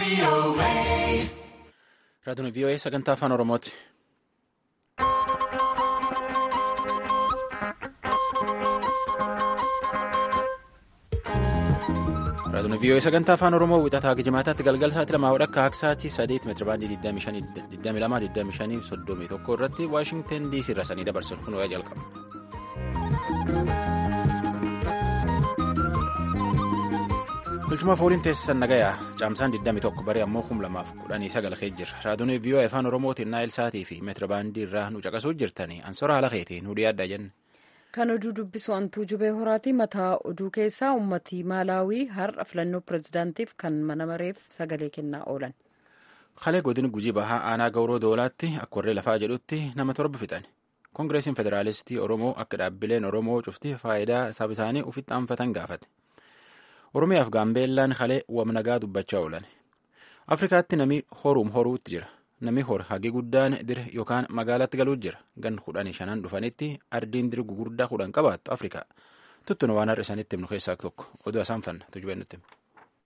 Raadiyoon VOA sagantaa afaan Oromooti. Raadiyoon VOA sagantaa afaan Oromoo wixataa Gijimaataatti galgala sa'aatii lamaa hodha akka sa'aatii sadeet meetirabaandii 22,25 31 irratti Waashingtan DC irra sanii dabarsan kun wayyaa jalqaba. Bulchumaaf waliin teessisan nagayaa caamsaan 21 baree ammoo 2019 jira. Raadiyoon VOA afaan Oromootiin naayil sa'aatii fi meetirabaandii irraa nu caqasuu jirtanii ansora haala keetiin nu dhiyaadha jenna. Kan oduu dubbisu antuu jubee horaati mataa oduu keessaa uummatii maalaawii har'a filannoo pirezidaantiif kan mana mareef sagalee kennaa oolan. Kalee godina gujii bahaa aanaa gawroo doolaatti akka warree lafaa jedhutti nama torba fixan. Koongireesiin Federaalistii Oromoo akka dhaabbileen Oromoo cufti faayidaa saba isaanii ofitti aanfatan gaafate. Oromiyaaf Gaambeellaan kalee wamnagaa dubbachaa oolan. Afrikaatti namni horuum horuutti jira. Namni hor hagi guddaan dire yookaan magaalaatti galuu jira. Gan kudhanii shanan dhufanitti ardiin dire gugurdaa kudhan qabaattu Afrikaa. Tuttuna waan har'a isaanitti himnu keessaa tokko. Oduu isaan fanna tujubeen nutti hima.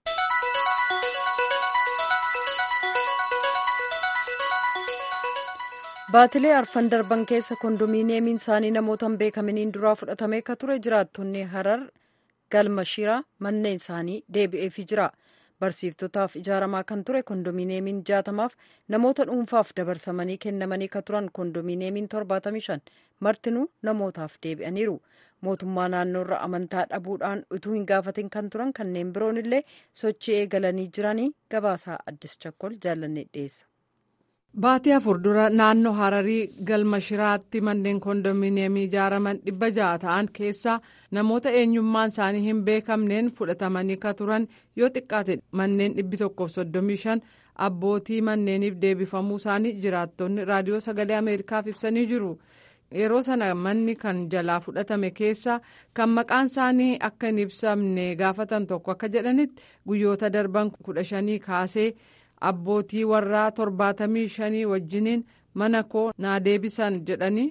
Baatilee arfan darban keessa kondominiyeemiin isaanii namoota hin beekaminiin duraa fudhatamee akka ture jiraattonni harar galma shiraa manneen isaanii deebi'eefii jira. barsiiftotaaf ijaaramaa kan ture kondominiyeemiin jaatamaaf namoota dhuunfaaf dabarsamanii kennamanii ka turan kondominiyeemiin 75 martinuu namootaaf deebi'aniiru mootummaa naannoorra amantaa dhabuudhaan utuu hin gaafatin kan turan kanneen biroon illee sochii eegalanii jiranii gabaasaa addis chakkol jaallanne dhiyeessa. Baatii afur dura naannoo Hararii galma shiraatti manneen kondominiyeemii ijaaraman dhibba ja'a ta'an keessaa namoota eenyummaan isaanii hin beekamneen fudhatamanii ka turan yoo xiqqaate manneen dhibbi tokkoof soddomii shan abbootii manneeniif deebifamuu isaanii jiraattonni raadiyoo sagalee Ameerikaaf ibsanii jiru. Yeroo sana manni kan jalaa fudhatame keessa kan maqaan isaanii akka hin ibsamne gaafatan tokko akka jedhanitti guyyoota darban kudha shanii kaasee. abbootii warraa torbaatamii shanii wajjiniin mana koo naa deebisan jedhanii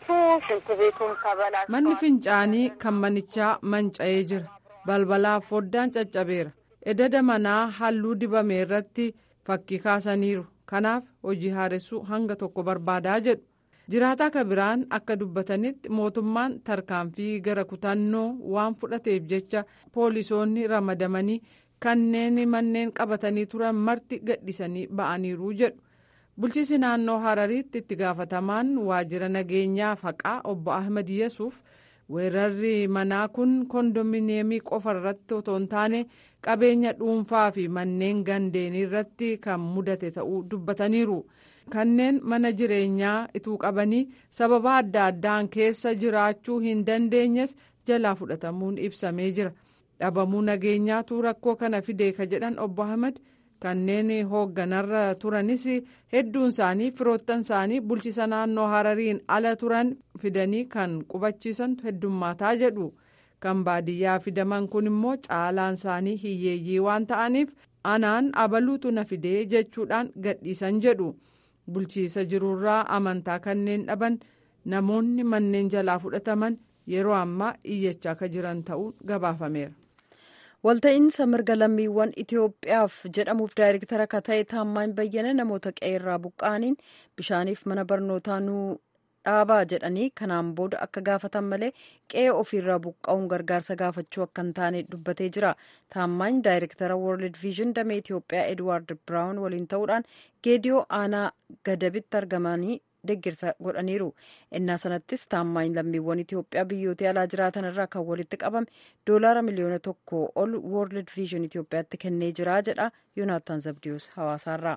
manni fincaanii kan manichaa manca'ee jira balbalaaf foddaan caccabeera edada manaa halluu dibame irratti fakkii kaasaniiru kanaaf hojii haaressuu hanga tokko barbaadaa jedhu jiraataa ka biraan akka dubbatanitti mootummaan tarkaanfii gara kutannoo waan fudhateef jecha poolisoonni ramadamanii. kanneen manneen qabatanii turan marti gadhisanii ba'aniiru jedhu bulchiisi naannoo harariitti itti gaafatamaan waajjira nageenyaa faqaa obbo ahmed yesuuf weerarri manaa kun kondominiyeemii qofa irratti otoo hin taane qabeenya dhuunfaa fi manneen gandeenii irratti kan mudate ta'uu dubbataniiru kanneen mana jireenyaa ituu qabanii sababa adda addaan keessa jiraachuu hin dandeenyes jalaa fudhatamuun ibsamee jira. dhabamuu nageenyaatu rakkoo kana fidee ka jedhan obbo ahmed kanneen hoogganarra turanis hedduun isaanii firoottan isaanii bulchisa naannoo harariin ala turan fidanii kan qubachiisantu heddummaataa jedhu kan baadiyyaa fidaman kun immoo caalaan isaanii hiyyeeyyii waan ta'aniif anaan abaluutu na fidee jechuudhaan gadhiisan jedhu bulchiisa jirurraa amantaa kanneen dhaban namoonni manneen jalaa fudhataman yeroo ammaa iyyachaa akka jiran ta'uun gabaafameera. walta'iinsa mirga lammiiwwan itiyoophiyaaf jedhamuuf daayirektara akka ta'e taammaan bayyana namoota qe'eerraa buqqa'aniin bishaaniif mana barnootaa nuu dhaabaa jedhanii kanaan booda akka gaafatan malee qe'ee ofiirraa buqqa'uun gargaarsa gaafachuu akka hin taane dubbatee jira taammaan daayirektara world vision damee itiyoophiyaa edward biraawun waliin ta'uudhaan geediyoo aanaa gadabitti argamanii deeggarsa godhaniiru innaa sanattis taammaan lammiiwwan itiyoophiyaa biyyoota alaa jiraatan irraa kan walitti qabame doolaara miliyoona tokko ol world vision itiyoophiyaatti kennee jira jedha yoonaatan zabdiyus hawaasaarraa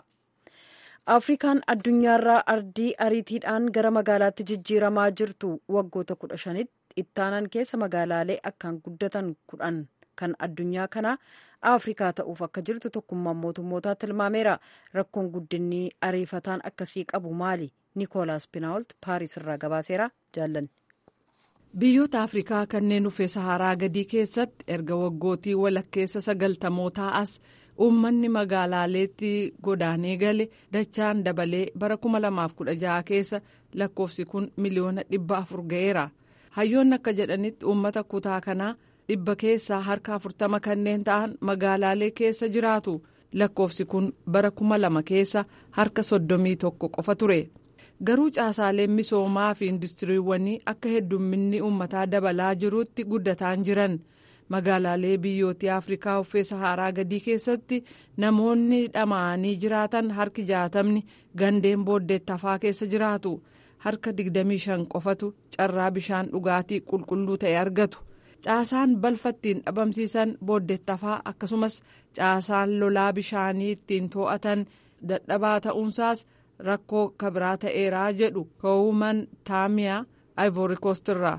afrikaan addunyaarraa ardii ariitiidhaan gara magaalaatti jijjiiramaa jirtu waggoota kudha shanitti ittaanan keessa magaalaalee akkaan guddatan kudhan kan addunyaa kanaa afrikaa ta'uuf akka jirtu tokkummaan mootummootaa tilmaameera rakkoon guddinni ariifataan akkasii qabu maali niikoolaas pinaawult paaris irraa gabaaseera jaallanne. biyyoota afrikaa kanneen dhufee saharaa gadii keessatti erga waggootii walakkeessa sagaltamootaa as uummanni magaalaaleetti godaanee gale dachaan dabalee bara 2016 keessa lakkoofsi kun miliyoona dhibba afur ga'eera hayyoonni akka jedhanitti uummata kutaa kanaa dhibba keessaa harka afurtama kanneen ta'an magaalaalee keessa jiraatu lakkoofsi kun bara kuma lama keessa harka soddomii tokko qofa ture. garuu caasaaleen misoomaa fi industiriiwwanii akka heddumminni uummataa dabalaa jirutti guddataan jiran magaalaalee biyyoota afrikaa uffee saharaa gadii keessatti namoonni dhama'anii jiraatan harki jaatamni gandeen booddeettafaa keessa jiraatu harka 25 qofatu carraa bishaan dhugaatii qulqulluu ta'e argatu caasaan balfa ittiin dhabamsiisan booddeettafaa akkasumas caasaan lolaa bishaanii ittiin to'atan dadhabaa ta'uunsaas. rakkoo kabiraa ta'eeraa jedhu ka'uuman taamiyaa ivory coast irraa.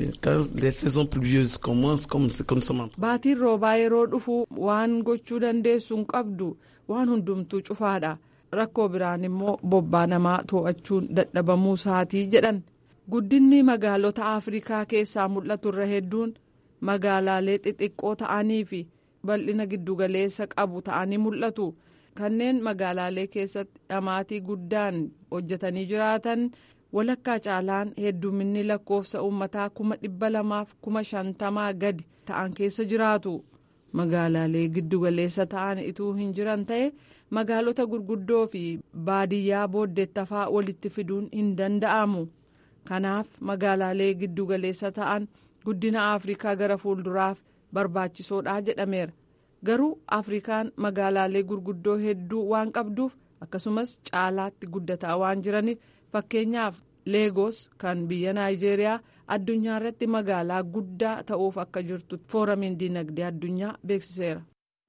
baatiin roobaa yeroo dhufu waan gochuu dandeessu hin qabdu waan hundumtuu cufaadha rakkoo biraan immoo bobbaa namaa to'achuun dadhabamuu isaatii jedhan guddinni magaalota afrikaa keessaa mul'atu irra hedduun magaalaalee xixiqqoo ta'anii fi bal'ina giddugaleessa qabu ta'anii mul'atu. kanneen magaalaalee keessatti dhamaatii guddaan hojjetanii jiraatan walakkaa caalaan hedduminni lakkoofsa uummataa kuma dhibba lamaaf kuma shantamaa gadi ta'an keessa jiraatu magaalaalee giddugaleessa ta'an ituu hin jiran ta'e magaalota gurguddoo fi baadiyyaa booddeettafaa walitti fiduun hin danda'amu kanaaf magaalaalee giddugaleessa ta'an guddina afrikaa gara fuulduraaf barbaachisoodha jedhameera. garuu afrikaan magaalaalee gurguddoo hedduu waan qabduuf akkasumas caalaatti guddataa waan jiraniif fakkeenyaaf leegos kan biyya naayijeeriyaa addunyaa irratti magaalaa guddaa ta'uuf akka jirtu fooramiin diinagdee addunyaa beeksiseera.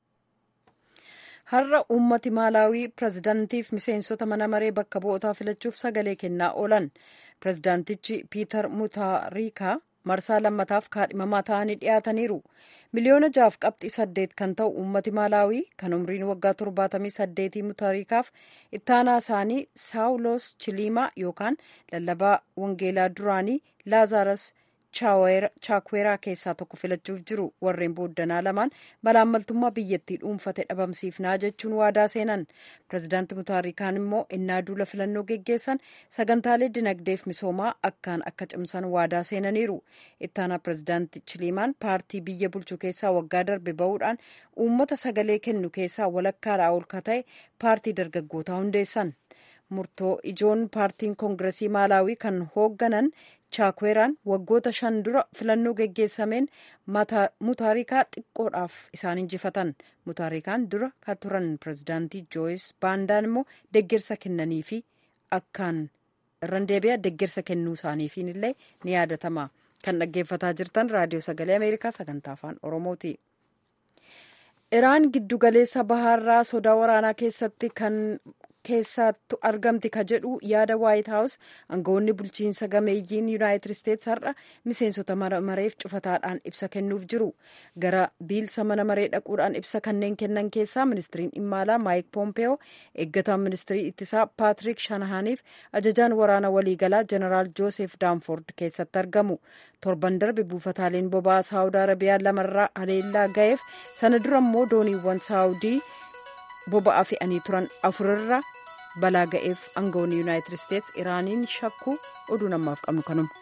har'a uummati maalaawii pirezidaantiif miseensota mana maree bakka bu'ootaa filachuuf sagalee kennaa oolan pirezidaantichi piiter mutaariikaa marsaa lammataaf kaadhimamaa ta'anii dhiyaataniiru. miliyoona jaaf qabxii saddeet kan ta'u uummati maalaawii kan umriin waggaa torbaatamii saddeetii mutaariikaaf ittaanaa isaanii saawulos chiliimaa yookaan lallabaa wangeelaa duraanii laazaras chaakweeraa keessaa tokko filachuuf jiru warreen booddanaa lamaan malaammaltummaa biyyattii dhuunfate dhabamsiifnaa jechuun waadaa seenan pirezidaanti mutaariikaan immoo innaa duula filannoo geggeessan sagantaalee dinagdeef misoomaa akkaan akka cimsan waadaa seenaniiru ittaanaa pirezidaanti chiliimaan paartii biyya bulchuu keessaa waggaa darbe ba'uudhaan uummata sagalee kennu keessaa walakkaadhaa ol ka ta'e paartii dargaggootaa hundeessan murtoo ijoon paartiin koongiresii maalaawii kan hoogganan chaakweeraan waggoota shan dura filannoo geggeessameen mutaarikaa xiqqoodhaaf isaan injifatan mutaarikaan dura kan turan pirezidaantii jooyis baandaan immoo deggersa kennanii fi akkaan irran deebi'a deggersa kennuu isaaniifiin illee ni yaadatama kan dhaggeeffataa jirtan raadiyoo sagalee ameerikaa sagantaa afaan oromooti. iraan giddugaleessa bahaarraa sodaa waraanaa keessatti kan keessattu argamti ka jedhu yaada waayit haawus aangawoonni bulchiinsa gameeyyiin yuunaayitid isteets har'a miseensota mana mareef cufataadhaan ibsa kennuuf jiru gara biilsa mana maree dhaquudhaan ibsa kanneen kennan keessaa ministiriin dhimma alaa maayik poompeyoo eeggataan ministirii ittisaa paatrik shanahaaniif ajajaan waraana waliigalaa jeneraal joosef daanford keessatti argamu torban darbe buufataaleen boba'aa saawud arabiyaa lamarraa haleellaa ga'eef sana dura immoo dooniiwwan saawudii boba'aa fe'anii turan afurarra balaa ga'eef aangawoonni yuunaayitid isteets iraaniin shakkuu oduu namaaf qabnu kanuma.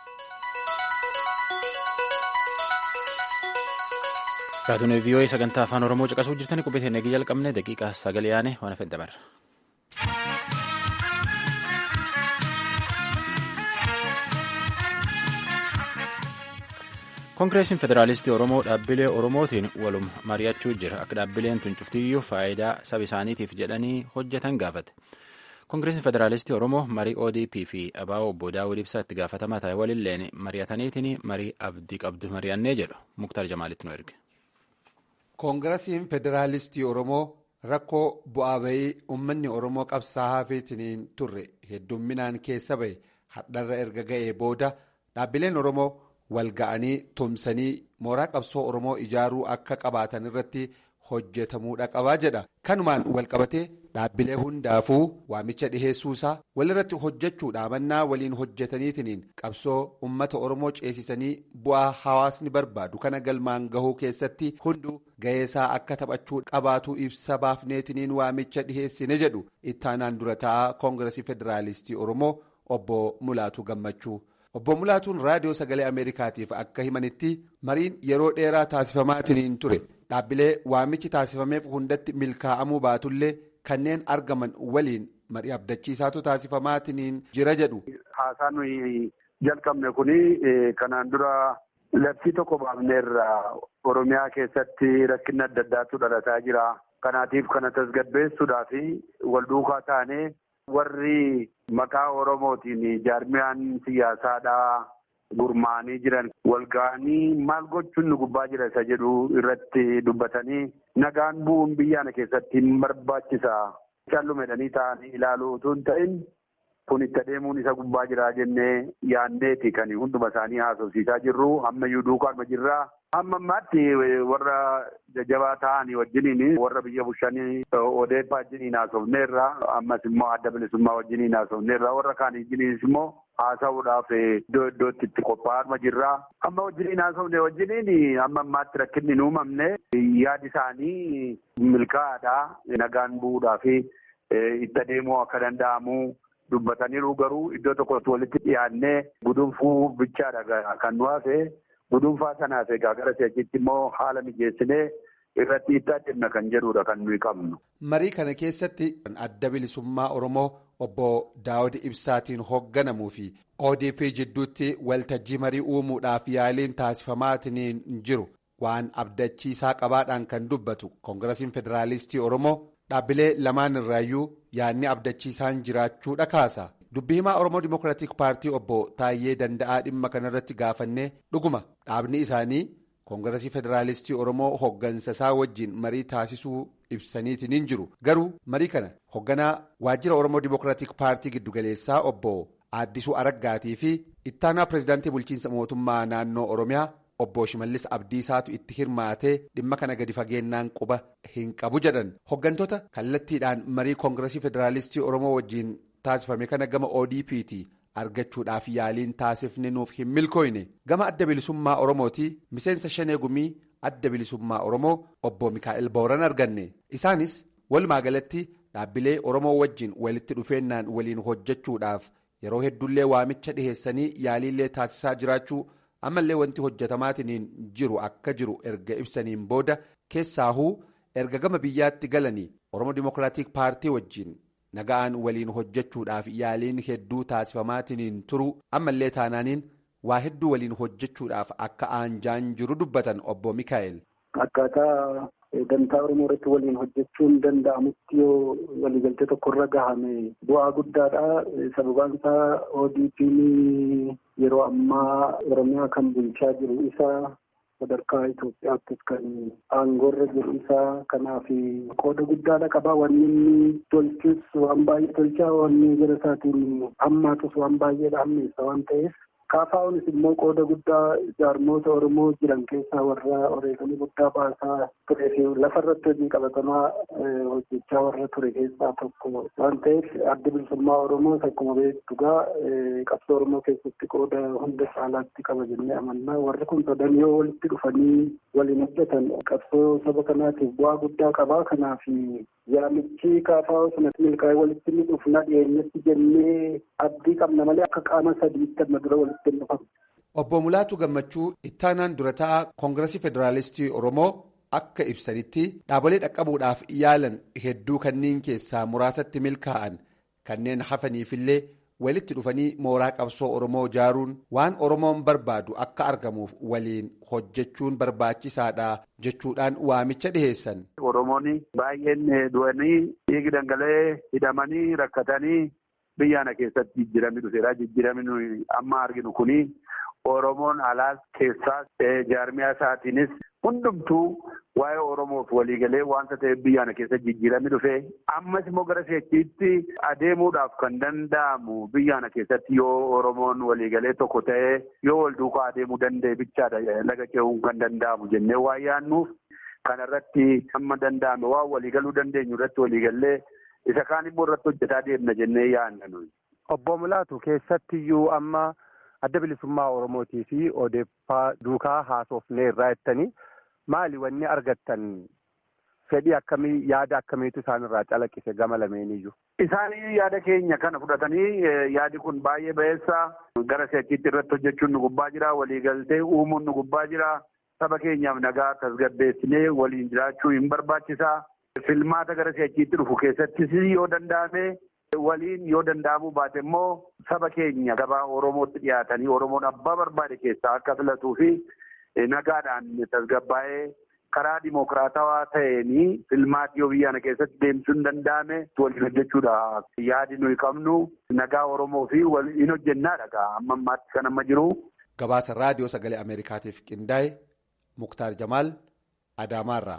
raadiyoon vii'oo'ee sagantaa afaan oromoo caqasuu jirtanii qubeessee eegii jalqabne daqiiqaa sagalee yaane waan hafe dabarra. koongireesiin federaalistii oromoo dhaabbilee oromootiin walum mari'achuu jira akka dhaabbileen tun cuftiyyuu faayidaa saba isaaniitiif jedhanii hojjetan gaafate koongireesiin federaalistii oromoo marii odp fi abaa'oo obbo daawud ibsaa itti gaafatamaa ta'e walilleen mari'ataniitiin marii abdii qabdu mari'annee jedhu muktaar jamaalitti nu erge. koongiresiin federaalistii oromoo rakkoo bu'aa bayii uummanni oromoo qabsaa'aa feetiniin turre heddumminaan keessa bahe hadharra erga ga'ee booda dhaabbileen oromoo. wal ga'anii tumsanii mooraa qabsoo oromoo ijaaruu akka qabaatan irratti hojjetamuudha qabaa jedha kanumaan wal qabatee dhaabbilee hundaafuu waamicha dhiheessuusaa walirratti hojjechuudha mannaa waliin hojjetaniitiin qabsoo ummata oromoo ceesisanii bu'aa hawaasni barbaadu kana galmaan gahuu keessatti hunduu ga'eesaa akka taphachuu qabaatu ibsa baafneetiniin waamicha dhiheessine jedhu ittaanaan dura taa'aa koongiresii federaalistii oromoo obbo mulaatu gammachuu. obbo mulaatuun raadiyoo sagalee ameerikaatiif akka himanitti mariin yeroo dheeraa taasifamaatiin ture dhaabbilee waamichi taasifameef hundatti milkaa'amuu baatullee kanneen argaman waliin marii abdachiisaatu taasifamaatiin jira jedhu. Haasaan nuyi jalqabne kuni kanaan dura labsii tokko baafneerra Oromiyaa keessatti rakkinni adda addaatu dhalataa jira. Kanaatiif kana tasgabbeessuudhaa fi wal duukaa taanee warri maqaa Oromootiin jaarmiyaan siyaasaadhaa gurmaanii jiran wal ga'anii maal gochuun nu gubbaa jira isa jedhu irratti dubbatanii nagaan bu'uun biyyaana keessatti hin barbaachisa. Callumedhanii ta'anii ilaaluu utuu hin ta'in kun itti adeemuun isa gubbaa jira jennee yaanneeti kan hunduma isaanii haasofsiisaa jirru ammayyuu duukaanuma jirraa. Amma ammaatti warra jajjabaa ta'anii wajjiniin warra biyya bushanii odeeffaa wajjiniin haasofneerra ammas immoo adda bilisummaa wajjiniin haasofneerra warra kaan wajjiniinis immoo haasa'uudhaaf iddoo iddootti itti qophaa'aa jirra. Amma wajjiniin haasofne wajjiniin amma ammaatti rakkinni hin uumamne yaadi isaanii milkaa'aadha nagaan bu'uudhaaf itti adeemuu akka danda'amu. Dubbataniiru garuu iddoo tokkotti walitti dhiyaannee gudunfuu bichaadha kan nu hafe gudunfaa sanaaf egaa gara si'achitti immoo haala mijeessinee irratti itti adeemna kan jedhudha kan nuyi qabnu. Marii kana keessatti adda bilisummaa Oromoo obbo Daawud Ibsaatiin hoogganamuu fi ODP jidduutti waltajjii marii uumuudhaaf yaaliin taasifamaatiin jiru waan abdachiisaa qabaadhaan kan dubbatu koongirasiin federaalistii Oromoo. Dhaabbilee lamaan irraayyuu yaadni abdachiisaan jiraachuudha kaasa. Dubbii himaa Oromoo Dimookiraatik Paartii obbo Taayyee Danda'aa dhimma kanarratti gaafannee dhuguma dhaabni isaanii koongirasii federaalistii Oromoo hooggansa isaa wajjin marii taasisuu ibsaniitiin hin jiru. Garuu marii kana hoogganaa waajjira Oromoo Dimookiraatik Paartii giddugaleessaa obbo Aaddisuu Araggaatii fi ittaanaa pireezidaantii bulchiinsa mootummaa naannoo Oromiyaa. Obbo Shimallis Abdiisaatu itti hirmaatee dhimma kana gadi fageennaan quba hin qabu jedhan hooggantoota kallattiidhaan marii koongirasii federaalistii Oromoo wajjin taasifame kana gama ODP'ti argachuudhaaf yaaliin taasifne nuuf hin milkooyne gama adda bilisummaa Oromooti miseensa shanee gumii adda bilisummaa Oromoo obbo Mikaa'el Booran arganne isaanis walumaa galatti dhaabbilee Oromoo wajjin walitti dhufeennaan waliin hojjechuudhaaf yeroo hedduullee waamicha dhiheessanii yaaliillee taasisaa jiraachuu. ammallee wanti hojjetamaatiin jiru akka jiru erga ibsaniin booda keessaahuu erga gama biyyaatti galanii oromoo dimookiraatik paartii wajjin naga'aan waliin hojjechuudhaaf yaaliin hedduu taasifamaatiin turuu ammallee taanaaniin waa hedduu waliin hojjechuudhaaf akka aanjaan jiru dubbatan obbo Mikaa'el. Akkaataa dantaa Oromoo irratti waliin hojjechuun danda'amutti yoo waliigaltee tokkorra gahame bu'aa guddaadha. Sababaan isaa ODP'n yeroo ammaa Oromiyaa kan bulchaa jiru isaa sadarkaa Itoophiyaattis kan aangoorra jiru isaa kanaaf qooda guddaadha qaba. Wanni inni tolchus waan baay'ee tolchaa wanni gara isaatiin hammaatus waan baay'eedha hammeessa waan ta'eef. Kaafaa'uunis immoo qooda guddaa jaarmoota Oromoo jiran keessaa warra odeeffannoo guddaa baasaa turee fi lafarratti hojii qabatamaa hojjechaa warra ture keessaa tokko waan ta'eef adda bilisummaa Oromoo akkuma beektu gaa qabsoo Oromoo keessatti qooda hunda caalaatti qaba jennee amannaa warri kun sadan yoo walitti dhufanii waliin hojjetan qabsoo saba kanaatiif bu'aa guddaa qabaa kanaaf yaamichi kaafaa'uu sanatti milkaa'ee walitti ni dhufna dhiyeenyatti jennee abdii qabna malee akka qaama sadiitti amma dura walitti hin dhufamu. Obbo Mulaatu Gammachuu ittaanaan dura ta'a koongirasii federaalistii Oromoo akka ibsanitti dhaabolee dhaqqabuudhaaf yaalan hedduu kanneen keessaa muraasatti milkaa'an kanneen hafaniifillee walitti dhufanii mooraa qabsoo Oromoo ijaaruun waan Oromoon barbaadu akka argamuuf waliin hojjechuun barbaachisaadha jechuudhaan waamicha dhiheessan. Oromoon baay'een du'anii dhiigi dhangala'ee hidhamanii rakkatanii biyyaana keessatti jijjiiramni dhufeera. Jijjiiramni amma arginu kuni Oromoon alaas keessaas jaarmiyaa isaatiinis hundumtuu waa'ee Oromoof waliigalee wanta ta'eef biyyaana keessatti jijjiiramni dhufee ammas immoo gara seechiitti adeemuudhaaf kan danda'amu biyyaana keessatti yoo Oromoon waliigalee tokko ta'ee yoo wal duukaa adeemuu danda'e bichaadha laga ce'uun kan danda'amu jennee waa yaannuuf kanarratti amma danda'ame waan waliigaluu dandeenyu irratti waliigallee isa kaan immoo irratti hojjetaa deemna jennee yaanna nuyi. Obbo Mulaatu keessattiyyuu amma adda bilisummaa Oromootii fi odeeffaa duukaa haasofnee irraa jettanii maali wanni argattan fedhii akkamii yaada akkamiitu isaanirraa calaqqise gama lameeniyyuu. Isaanii yaada keenya kana fudhatanii yaadi kun baay'ee ba'eessa gara seechiitti irratti hojjechuun nu gubbaa jira waliigaltee uumuun nu gubbaa jira saba keenyaaf nagaa tasgabbeessinee waliin jiraachuu hin barbaachisaa. Filmaata gara si'achiitti dhufu keessattis yoo danda'ame waliin yoo danda'amuu baate immoo saba keenya gabaa Oromootti dhiyaatanii Oromoon abbaa barbaade keessaa akka filatuu fi nagaadhaan tasgabbaa'ee karaa dimokiraatawaa ta'een filmaati yoo biyya kana keessatti deemsuu hin danda'ame waliin hojjechuudha. Yaadi nuyi qabnu nagaa Oromoo fi waliin hojjennaadha amma ammaatti kan amma jiru. Gabaasa raadiyoo sagalee Ameerikaatiif qindaa'e Muktaar Jamaal Adaamaarraa.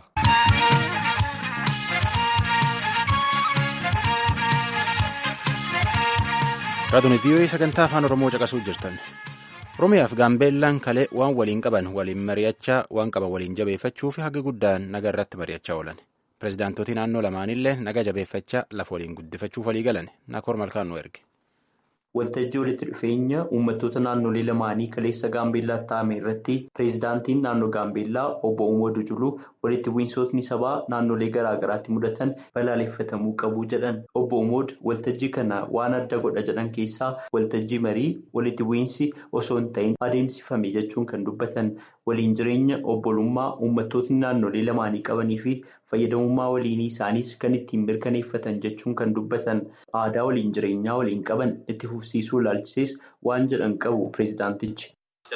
Raadiyoo vii'oo'ee sagantaa afaan Oromoo caqasuu jirtan. Oromiyaaf Gaambeellaan kalee waan waliin qaban waliin mari'achaa waan qaban waliin jabeeffachuu fi haga guddaan naga irratti mari'achaa oolan. Pireezidaantotii naannoo lamaanillee naga jabeeffachaa lafa waliin guddifachuuf walii galan Nakoor Malkaan nu erge. Waltajjii walitti dhufeenya uummattoota naannolee lamaanii kaleessa Gaambeellaatti taa'ame irratti pireezidaantiin naannoo Gaambeellaa obbo Uumadu Juluu walitti bu'iinsootni sabaa naannolee garaa garaatti mudatan balaaleffatamuu qabu jedhan. Obbo Uumod waltajjii kana waan adda godha jedhan keessaa waltajjii marii walitti bu'iinsi osoo hin ta'in adeemsifame jechuun kan dubbatan waliin jireenya obbolummaa uummattootni naannolee lamaanii qabanii fi fayyadamummaa waliinii isaaniis kan ittiin mirkaneeffatan jechuun kan dubbatan aadaa waliin jireenyaa waliin qaban itti fufsiisuu ilaalchisees waan jedhan qabu pireezidaantichi.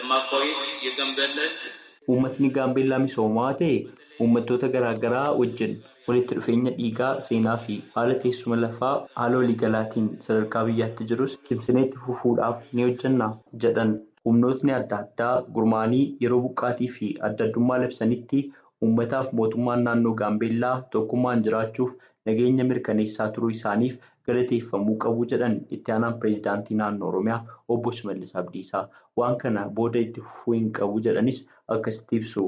Uummatni gaambeellaa misoomaa ta'e uummattoota garaa garaa wajjin walitti dhufeenya dhiigaa seenaa fi haala teessuma lafaa haala waliigalaatiin sadarkaa biyyaatti jirus cimsinee itti fufuudhaaf ni hojjenna jedhan. Humnootni adda addaa gurmaanii yeroo buqqaatii fi adda addummaa labsanitti uummataaf mootummaan naannoo gaambeellaa tokkummaan jiraachuuf nageenya mirkaneessaa turuu isaaniif galateeffamuu qabu jedhan itti aanaan pireezidaantii naannoo oromiyaa obbo Shimallis Abdiisaa waan kana booda itti fufuu hin qabu jedhanis akkasitti ibsu.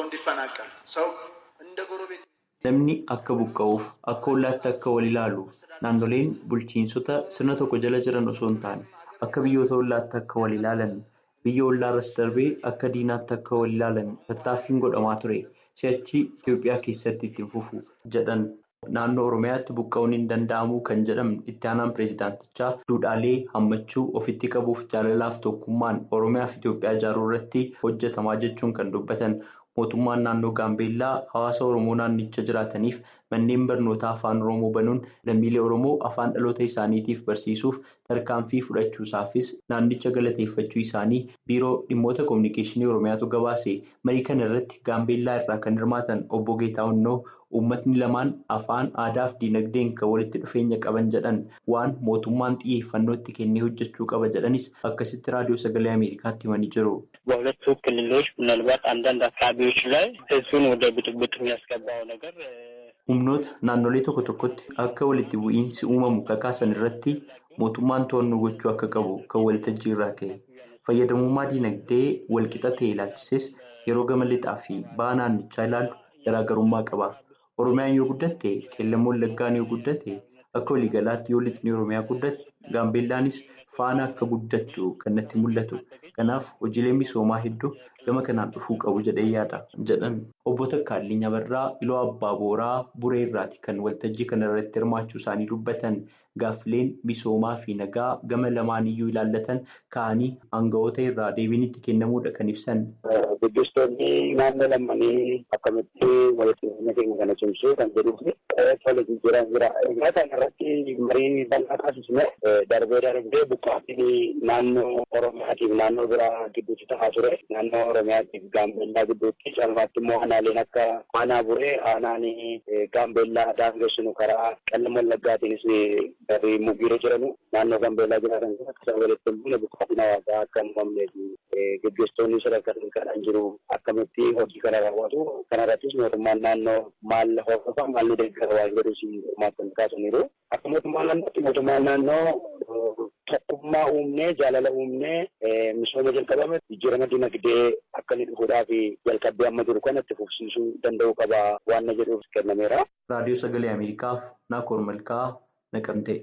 Namni akka buqqa'uuf akka ollaatti akka wal ilaalu naannoleen bulchiinsota sirna tokko jala jiran osoo hin taane akka biyyoota ollaatti akka wal ilaalan. biyya ollaarras darbee akka diinaatti akka wal ilaalan tattaaffiin godhamaa ture si'achi Itoophiyaa keessatti ittiin fufu jedhan naannoo Oromiyaatti buqqa'uun hin danda'amu kan jedhamne itti aanaan pireezidaantichaa duudhaalee hammachuu ofitti qabuuf jaalalaaf tokkummaan Oromiyaa fi Itoophiyaa ijaaruu irratti hojjetamaa jechuun kan dubbatan mootummaan naannoo Gaambeellaa hawaasa Oromoo naannicha jiraataniif manneen barnootaa afaan Oromoo banuun lammiilee Oromoo afaan dhaloota isaaniitiif barsiisuuf tarkaanfii fudhachuusaafis naannicha galateeffachuu isaanii biiroo dhimmoota koominikeeshinii Oromiyaatu gabaase marii kana irratti Gaambeellaa irraa kan hirmaatan obbo Geetahunnoo uummatni lamaan afaan aadaa fi diinagdeen kan walitti dhufeenya qaban jedhan waan mootummaan xiyyeeffannoo itti kennee hojjechuu qaba jedhanis akkasitti raadiyoo sagalee ameerikaatti himanii jiru. በሁለቱ ክልሎች ምናልባት አንዳንድ አካባቢዎች ላይ ህዝቡን ወደ ብጥብጥ የሚያስገባው ነገር humnoota naannolee tokko tokkotti akka walitti bu'iinsi uumamu kakaasan irratti mootummaan to'annoo gochuu akka qabu kan waltajjii irraa ka'e fayyadamummaa diinagdee walqixa ta'e ilaalchises yeroo gama lixaa fi ba'a naannichaa ilaalu garaagarummaa qaba. Oromiyaan yoo guddatte qeellam wallaggaan yoo guddate akka waliigalaatti yoo lixni Oromiyaa guddate gaambeellaanis faana akka guddattu kan natti mul'atu. Kanaaf hojiilee misoomaa hedduu gama kanaan dhufuu qabu jedhee yaada jedhan obbo Takkaalii Nyabarraa Iloo Abbaa Booraa Buree irraati kan waltajjii kana irratti hirmaachuu isaanii dubbatan gaaffileen misoomaa fi nagaa gama lamaan iyyuu ilaallatan ka'anii aanga'oota irraa deebiin itti kennamuudha kan ibsan. Gaggeessitoonni naannoo lamaanii akkamitti walitti dhufeenya keenya kana cimsuu kan jedhuu fi walitti jiran jira. Egaa kana irratti marii bal'aa taasisne darbee darbee buqqaatiin naannoo Oromiyaatiif naannoo biraa gidduutti ta'aa ture. Naannoo Oromiyaatiif Gaambeellaa gidduutti caalmaatti immoo aanaaleen akka aanaa buree aanaan Gaambeellaa daangessinu karaa qallam wallaggaatiinis darbii mugiirra jiranu naannoo Gaambeellaa jiraatan akka walitti hin buune buqqaatiin hawaasaa akka hin uumamnee fi gaggeessitoonni sadarkaa kan jiru akkamitti hojii kana raawwatu kanarrattis mootummaan naannoo maal hordofa maal ni deeggara waan jedhu si hirmaatan kaasaniiru akka mootummaan naannootti mootummaan naannoo tokkummaa uumnee jaalala uumnee misooma jalqabame jijjiirama dinagdee akka inni dhufuudhaaf jalqabbii amma jiru kana itti fufsiisuu danda'u qaba waan na jedhuuf kennameera. Raadiyoo Sagalee Ameerikaaf Naakoor Malkaa Naqamtee.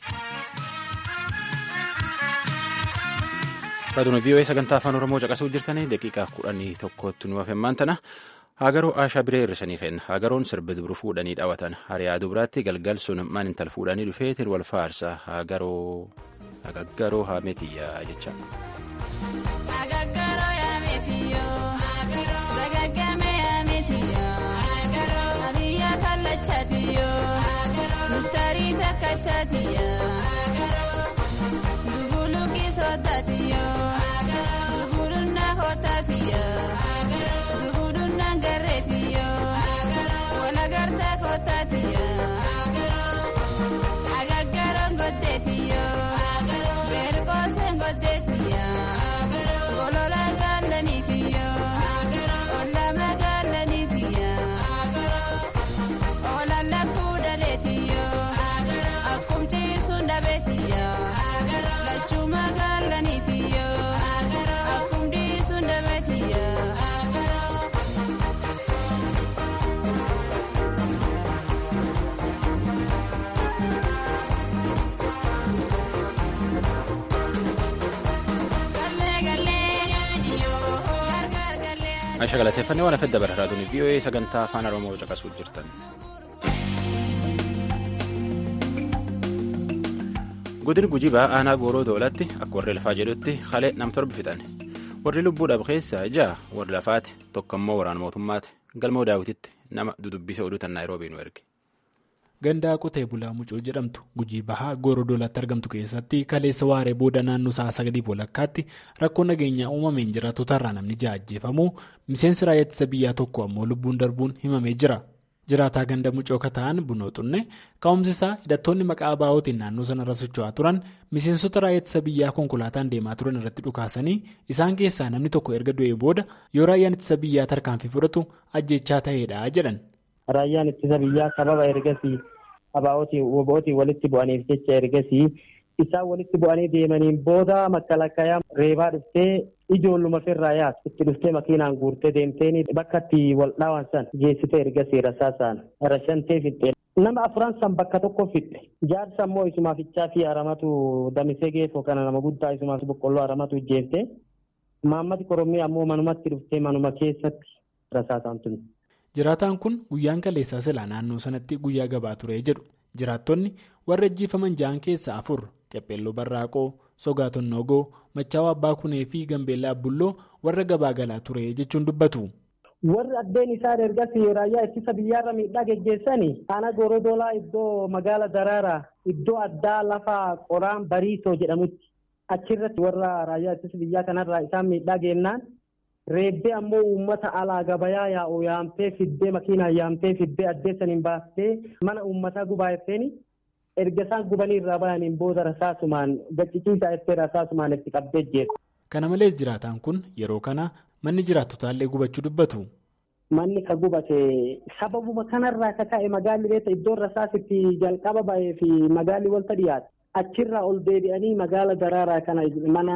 Raadiyoo VOA sagantaa afaan Oromoo caqasuu jirtanii daqiiqaa kudhanii tokkotti nu hafemmaan tana hagaroo aashaa biree hirrisanii kenna hagaroon sirbi dubru fuudhanii dhaawatan hariyaa dubratti galgal sun maan intal fuudhanii dhufeetiin wal faarsa hagaroo hagaggaroo haametiyyaa jecha. takkachatiya dubuluki sotatiyo dubulunna kotatiya dubulunna garetiyo walagarta kotatiya agaggaron goddetiyo berkosen goddetiya golola gallanitiyo ollama gallanitiya olallafuu daleetiyo akkumchiisuun dhabeetiyo lachuma gallanitiyo akkumdiisuun dhabeetiyo. Aisha galateeffannee waan afedda bara raadiyoo VOA sagantaa afaan Oromoo caqasuu jirtan. Godin gujii ba'aa aanaa gooroo doolatti akka warri lafaa jedhutti halee nam torbi fixan. Warri lubbuu dhabu keessaa ja'a warri lafaati tokko immoo waraana mootummaati. Galmoo daawwititti nama dudubbisa oduutan Naayiroobii nu erge. Gandaa qotee bulaa mucoo jedhamtu gujii bahaa gooroo doolatti argamtu keessatti kaleessa waaree booda naannoo sa'a sagaliif walakkaatti rakkoo nageenyaa uumameen jiraatotarraa namni ja'a ajjeefamuu miseensi raayyaa ittisa biyyaa tokko ammoo lubbuun darbuun himamee jira. Jiraataa ganda mucoo kata'an bunoo xunne ka'umsi isaa hidhattoonni maqaa baa'ootiin naannoo sanarra socho'aa turan miseensota raayyaa ittisa biyyaa konkolaataan deemaa turan irratti dhukaasanii isaan keessaa namni tokko erga du'ee booda yoo raayyaan ittisa biyyaa tarkaanfii fudhatu ajjechaa ta'eedha jedhan. Raayyaan ittisa biyyaa sababa ergasii abaa'ootiin walitti bu'aniif jecha ergasii isaan walitti bu'anii deemaniin booda makalakkayaa reebaa dhuftee ijoolluma firraa yaas itti dhuftee makiinaan guurtee deemtee bakka itti wal dhaawan san geessitee ergasii rasaasaan rashantee fixxee. Nama afuran san bakka tokko fixxe jaarsa immoo isumaafichaa fi haramatu damisee geeffoo kana nama guddaa isumaaf boqqolloo haramatu ijjeeftee maammati korommii ammoo manumatti dhuftee manuma keessatti rasaasaan tuni. Jiraataan kun guyyaan kaleessaa silaa naannoo sanatti guyyaa gabaa ture jedhu jiraattonni warra ajjeefaman ja'an keessaa afur qepheelloo barraaqoo sogaa tonnoogoo machaawaa abbaa kunee fi gambeellaa abbulloo warra gabaa galaa ture jechuun dubbatu. Warri addeen isaan ergasii raayyaa ittisa biyyaarra miidhaa geggeessanii aanaa goorodoolaa iddoo magaala daraaraa iddoo addaa lafa qoraan bariisoo jedhamutti achirratti warra raayyaa ittisa biyyaa kanarraa isaan miidhaa geennaan. Reebbee ammoo uummata alaa gabayaa yaa'u yaamtee fiddee makiinaan yaamtee fiddee addeessaniin baastee mana uummataa gubaa effeeni erga isaan gubanii irraa bayaniin booda rasaasumaan gacciciisaa effee rasaasumaan itti qabdee jeetu. Kana malees jiraataan kun yeroo kana manni jiraattotaallee gubachuu dubbatu. Manni ka gubate sababuma kanarraa ka ka'e magaalli beekta iddoon rasaasitti jalqaba ba'ee fi magaalli walta dhiyaate achirraa ol deebi'anii magaala daraaraa kana mana.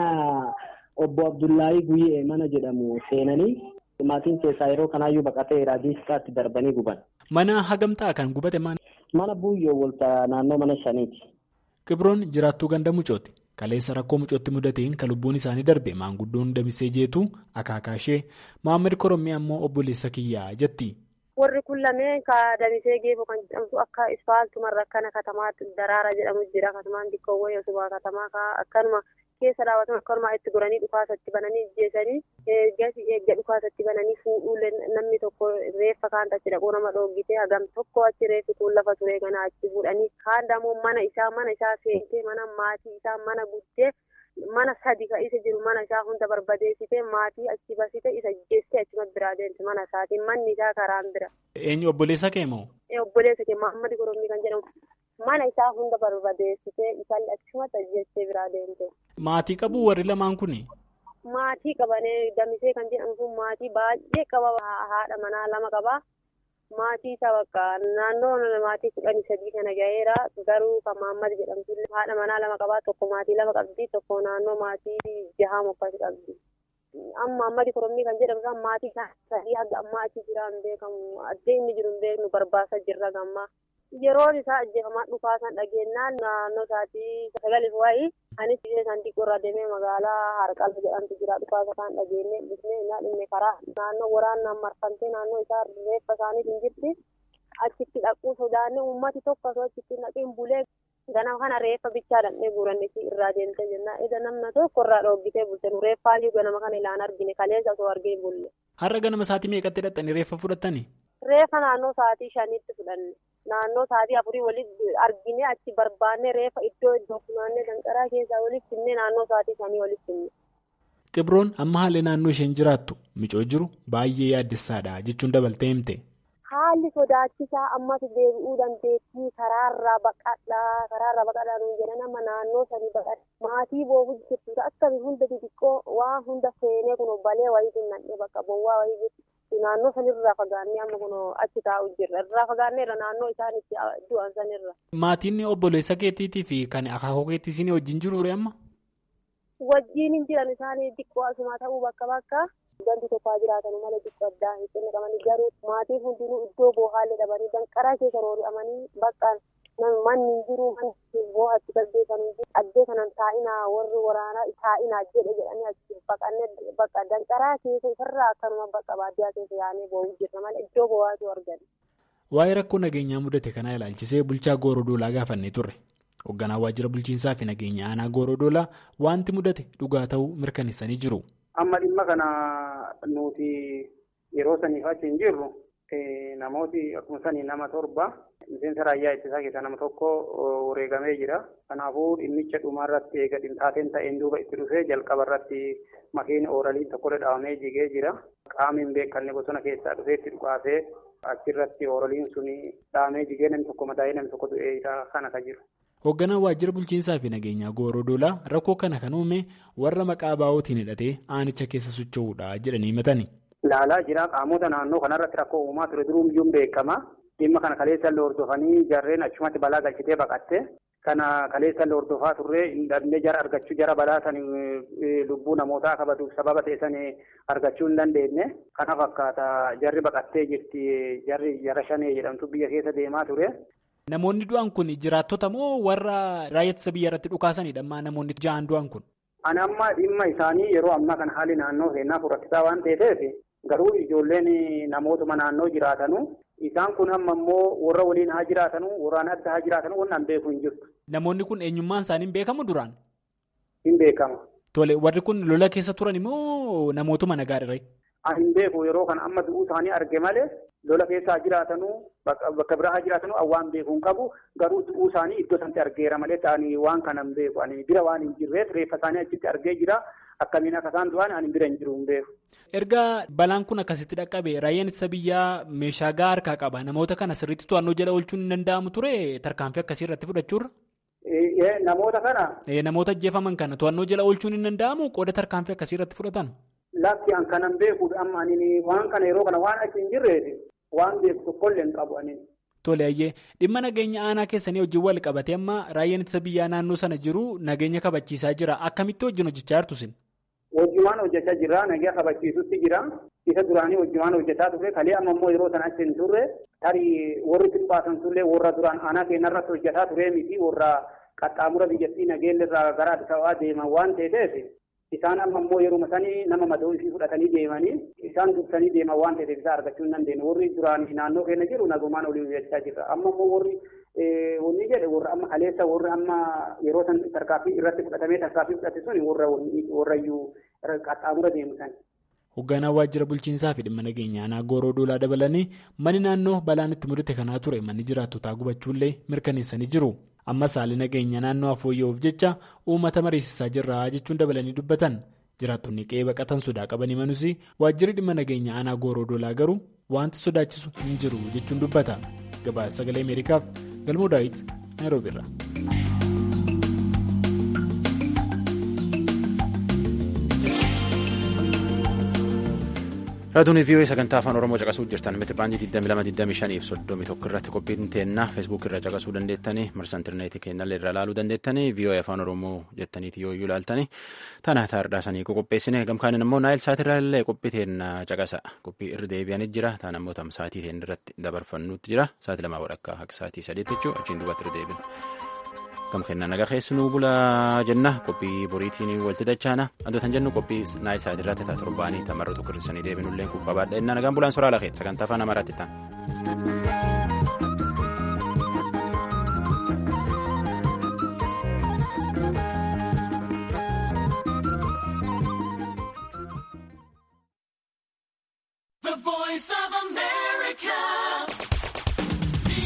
Obbo Abdullahi Guyyee mana jedhamu seenanii maatiin keessaa yeroo kanaayyuu baqatee raadiiskaatti darbanii guban. Mana hagamtaa kan gubate maal? Mana buuyyoo walta naannoo mana shaniiti. Qibroon jiraattuu ganda mucooti. Kaleessa rakkoo mucootti mudateen kan lubbuun isaanii darbe maanguddoon damisee jeetu akaakaa ishee Mohaammed Korommii ammoo obboleessa kiyyaa jetti. Warri kun lameen ka damisee geefoo kan jedhamtu akka ispaaltumarra akkana katamaatti daraara jedhamu jira. Katamaan xiqqoowwan yoosumaa katamaa akkanuma keessa daawwatan akkanuma itti goranii dhukaasatti bananii ajjeesanii gasi eegga dhukaasatti bananii fuudhuulee namni tokko reeffa kaan achi dhaquu nama dhoogitee hagam tokko achi reeffi kun lafa turee kana achi fuudhanii kaan dammoo mana isaa mana isaa seentee mana maatii isaa mana guddee mana sadi ka isa jiru mana isaa hunda barbadeessitee maatii achi basite isa geessee achuma biraa deemte mana isaatiin manni isaa karaan bira. Eenyu obboleessa kee moo? Obboleessa kee Mahammad Korommii kan jedhamu. Mana isaa hunda barbadeessitee isaan achumatti ajjeessee biraa deemte. Maatii qabu warri lamaan kuni? Maatii qabanee damisee kan jedhamu kun maatii baay'ee qaba haadha manaa lama qaba. Maatii isaa bakka naannoo maatii kudhanii sadii kana gaheera garuu kan Mahammad jedhamtu haadha manaa lama qabaa tokko maatii lama qabdi tokko naannoo maatii jahaa mokkasi qabdi. Amma Mahammad Korommii kan jedhamu kan maatii sadii haga ammaa achi jira hin beekamu addee inni jiru hin beeknu barbaasaa jirra gammaa. Yeroon isaa ajjeefamaa dhufaasan dhageenyaan naannoo isaatii sagaliif wayii anis biyya isaan xiqqoo irraa deemee magaalaa Harqalfa jedhamtu jira dhufaasa kan dhageenye dhufnee innaa dhimne karaa naannoo waraanaan marfamtee naannoo isaa reeffa isaaniif hin jirti achitti dhaquu sodaannee uummati tokko osoo achitti dhaqiin bulee ganama kana reeffa bichaa dhaqnee guurannetti irraa deemtee jenna eda namna tokko irraa dhoogitee bulte nu reeffaayyuu ganama kana ilaan argine kaleessa osoo argee bulle. Har'a ganama isaatii meeqatti hidhattanii reeffa fudhattanii? reefa naannoo sa'aatii shaniitti fudhanne naannoo sa'aatii afurii walitti argine achi barbaanne reefa iddoo iddoo funaannee danqaraa keessaa walitti finne naannoo sa'aatii shanii walitti finne. Qibroon amma haalli naannoo isheen jiraattu micoo jiru baay'ee yaaddessaadha jechuun dabaltee himte. Haalli sodaachisaa ammas deebi'uu dandeettii karaarraa baqadhaa karaarraa baqadhaa nuun jedhan amma naannoo sanii baqadha maatii boobu jirtu akkami hunda xixiqqoo waa hunda seenee kun balee wayii nannee bakka bowwaa wayii jirtu naannoo sanirraa fagaannee amma kun achi taa'u jirra irraa fagaanneerra naannoo isaan itti du'an sanirra. Maatiin obboleessa keetiitii fi kan akaakuu keetii isin wajjin jiru amma? Wajjin hin jiran isaanii xiqqoo asuma ta'uu bakka bakka. Ganti tokko jiraatan malee xiqqoo addaa hin qabanii garuu maatiin hundinuu iddoo boohaallee dhabanii danqaraa keessa roori'amanii bakka manni hin jiru manni boohatti gaggeessanii jiru addee kanan taa'inaa warri waraanaa taa'inaa jedhe jedhanii achi baqannee bakka danqaraa keessa isarraa akkanuma bakka baadiyyaa keessa yaa'anii boo'uu jirra malee iddoo boo'aatu argan. Waa'ee rakkoo nageenyaa mudate kanaa ilaalchisee bulchaa Goorodoolaa gaafannee turre. Hoogganaa waajjira bulchiinsaa fi nageenya aanaa Goorodoolaa wanti mudate dhugaa ta'uu mirkaneessanii jiru. Amma dhimma kana nuti yeroo saniif achi hin jirru namooti akkuma sanii nama torba miseensa raayyaa ittisaa keessaa nama tokko wareegamee jira. Kanaafuu dhimmicha dhumaarratti eega dhimxaateen ta'een duuba itti dhufee jalqaba irratti makiinni ooraliin tokkollee dhaabamee jigee jira. Qaamni hin beekamne bosona keessaa dhufee itti dhukaasee achirratti ooraliin suni dhaabamee jigee namni tokko madaa'ee namni tokko du'ee kana ka jiru. Hoogganaan waajjira bulchiinsaa fi nageenyaa Goorodoolaa rakkoo kana kan uume warra maqaa baa'ootiin hidhatee aanicha keessa socho'uudha jedhanii himatani. Ilaalaa jira qaamota naannoo kanarratti rakkoo uumaa ture duruu iyyuu beekama. Dhimma kana kaleessa illee hordofanii jarreen achumatti balaa galchitee baqatte. Kana kaleessa illee hordofaa turre dhabnee jara argachuu jara balaa san lubbuu namootaa kabaduuf sababa ta'e san argachuu hin dandeenye. Kana fakkaata jarri baqattee jirti jarri jara shanee jedhamtu biyya keessa deemaa ture. Namoonni du'an kun jiraattota moo warra raayyaa ittisa biyya irratti dhukaasanidha ammaa namoonni ja'an du'an kun? Ani amma dhimma isaanii yeroo ammaa kan haalli naannoo seenaa furatisaa waan ta'eef garuu ijoolleen namootuma naannoo jiraatanu isaan kun amma immoo warra waliin haa jiraatanu warraan adda haa jiraatanu waan beeku hin jirtu. Namoonni kun eenyummaan isaanii hin beekamu duraan? Hin beekama. Tole warri kun lola keessa turan immoo namootuma nagaadha. Ani hin beeku yeroo kana amma du'uu isaanii arge malee lola keessa haa jiraatanu bakka biraa haa jiraatanu waan beeku hin qabu garuu du'uu isaanii iddoo sanatti argeera malee ta'anii waan kana hin beeku ani bira waan hin jirreef reeffa isaanii achitti argee jira akkamiin akka isaan du'an ani bira hin jiru hin beeku. Erga balaan kun akkasitti dhaqqabe raayyaan ittisa biyyaa meeshaa gahaa harkaa qaba namoota kana sirriitti to'annoo jala oolchuun hin danda'amu ture tarkaanfii akkasii irratti fudhachuurra. Namoota kana. Namoota ajjeefaman kana to'annoo jala oolchuun hin danda'amu qooda tarkaanfii akkasii irratti fudhatan. Lakki an kanan beekuuf amma ani waan kana yeroo kana waan achi hin jirreef waan beeku tokkollee hin qabu ani. Tole ayyee dhimma nageenya aanaa keessanii wajjin wal qabate amma raayyaan ittisa biyyaa naannoo sana jiru nageenya kabachiisaa jira akkamitti wajjin hojjechaa jirtu sin? Wajjumaan hojjechaa jira nageenya kabachiisutti jira isa duraanii wajjumaan hojjechaa turre kalee amma immoo yeroo sana achi hin turre tarii warri xiqqaasan turre warra duraan aanaa keenyarratti hojjechaa turee miti warra qaxxaamura biyyattii nageenya irraa gara Addis Ababaa deeman waan ta'eef isaan amma immoo yeruma sanii nama madoo ishii fudhatanii deemanii isaan dursanii deeman waan ta'eef isaa argachuu hin dandeenye warri duraan naannoo keenya jiru nagumaan olii hojjechaa jirra amma immoo warri wanni jedhe warra amma kaleessa warri amma yeroo san tarkaaffii irratti fudhatamee tarkaaffii fudhate suni warra warrayyuu qaxxaamura deemu san. Hoogganaa waajjira bulchiinsaa fi dhimma nageenya aanaa gooroo doolaa dabalanii manni naannoo balaan itti mudate kanaa ture manni jiraattotaa gubachuullee mirkaneessanii jiru. Ammas haalli nageenya naannoo fooyya'uuf jecha uummata mariisisaa jirra jechuun dabalanii dubbatan. Jiraattonni qe'ee baqatan sodaa qaban himanus waajjirri dhimma nageenya aanaa gooroo doolaa garuu wanti sodaachisu hin jiru jechuun dubbata. Gabaasa sagalee Ameerikaaf galmoo daawit Naayiroobi irraa. Raadiyoo vii'oo sagantaa afaan Oromoo caqasuu jirtan miti baandii 2225 fi 31 irratti qophiin teennaa feesbuuk irra caqasuu dandeettanii marsa intarneetii keenyallee irra ilaaluu dandeettanii vii'oo afaan Oromoo jettaniiti yoo iyyuu ilaaltanii tana taardhaasanii qopheessine gamkaaniin immoo naayil saatirraa illee qophii teennaa caqasa qophii irra deebi'anii jira taan ammoo tam saatii teen irratti dabarfannuutti jira saatii lamaa walakkaa akka saatii sadiitti jechuudha achiin duubatti irra deebina. Gam kennaa nagaa keessanuu bulaa jenna qophii boriitiin walitti dachaana wantoota jennu qophii naayil saatii irratti ta'a torbaanii tamarra tokko hir'isanii deebinullee kubbaa baadheenna nagaan bulaan soraa lakeet sagantaa afaan amaaraatti ta'a. The voice of America. America.